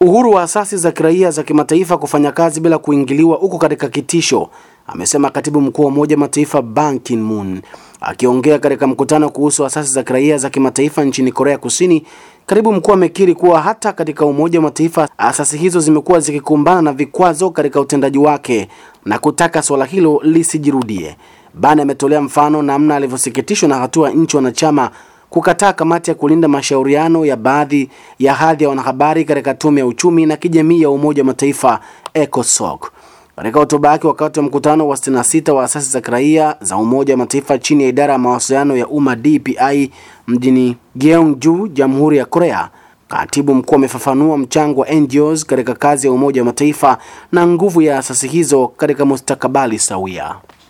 Uhuru wa asasi za kiraia za kimataifa kufanya kazi bila kuingiliwa uko katika kitisho, amesema katibu mkuu wa Umoja Mataifa Ban Ki-moon akiongea katika mkutano kuhusu asasi za kiraia za kimataifa nchini Korea Kusini. Katibu mkuu amekiri kuwa hata katika Umoja wa Mataifa asasi hizo zimekuwa zikikumbana na vikwazo katika utendaji wake na kutaka suala hilo lisijirudie. Ban ametolea mfano namna alivyosikitishwa na hatua nchi wanachama kukataa kamati ya kulinda mashauriano ya baadhi ya hadhi ya wanahabari katika tume ya uchumi na kijamii ya Umoja wa Mataifa ECOSOC. Katika hotuba yake wakati wa mkutano wa 66 wa asasi za kiraia za Umoja wa Mataifa chini ya idara ya mawasiliano ya umma DPI mjini Gyeongju, Jamhuri ya Korea, katibu mkuu amefafanua mchango wa NGOs katika kazi ya Umoja wa Mataifa na nguvu ya asasi hizo katika mustakabali sawia.